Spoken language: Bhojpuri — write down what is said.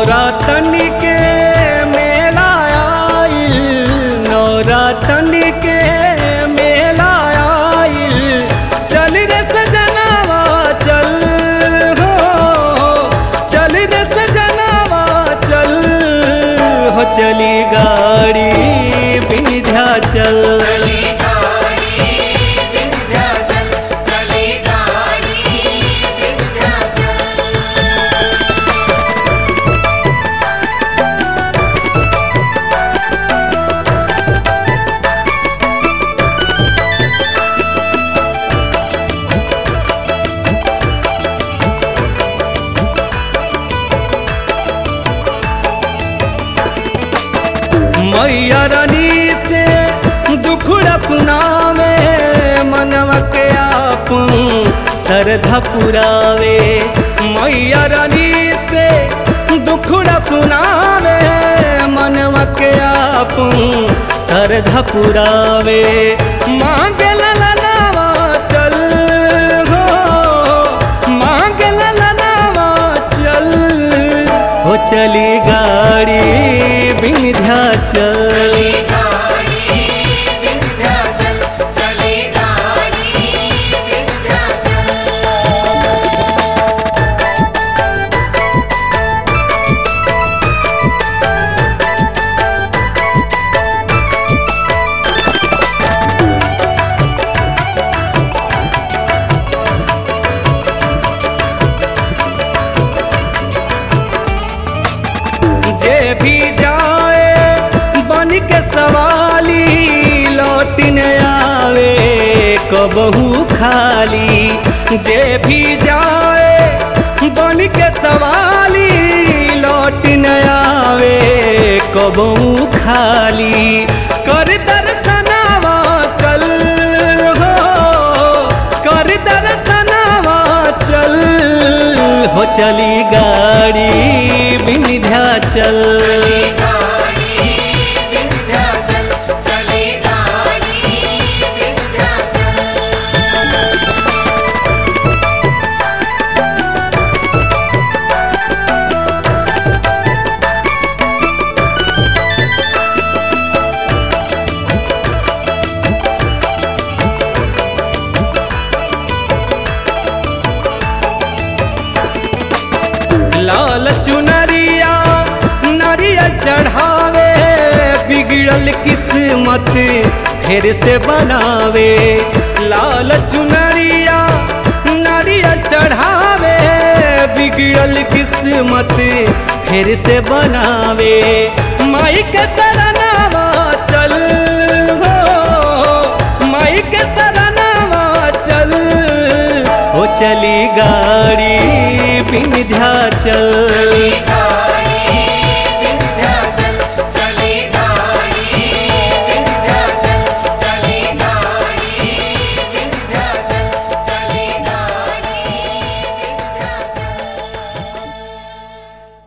नौरातन के मेला आइल नौरातन के मेला आइल चल रे सजनावा चल हो चल रे सजनावा चल हो चली गाड़ी विंध्याचल चली गाड़ी विंध्याचल चली गाड़ी विंध्याचल मैया रानी से दुखड़ा सुनावे मनवा के आप श्रद्धा पुरावे मैया रानी से दुखड़ा सुनावे मनवा के आप श्रद्धा पुरावे मांगे ललनावा चल हो मांगे ललनावा चल हो चली गाड़ी विंध्याचल चली गाड़ी विंध्याचल चली गाड़ी विंध्याचल जे भी जाए बन के सवाली लौट न आवे कबहू खाली जे भी जाए बन के सवाली लौट न आवे कबहू खाली कर दर्शनावा चल हो कर दर्शनावा चल हो चली गाड़ी विंध्याचल चली गाड़ी विंध्याचल चली गाड़ी विंध्याचल लाल चुनरिया नरिया चढ़ावे बिगड़ल किस्मत फिर से बनावे लाल चुनरिया नरिया चढ़ावे बिगड़ल किस्मत फिर से बनावे माई के सरनावा चल हो माई के सरनावा चल हो चली गाड़ी विंध्याचल चली गाड़ी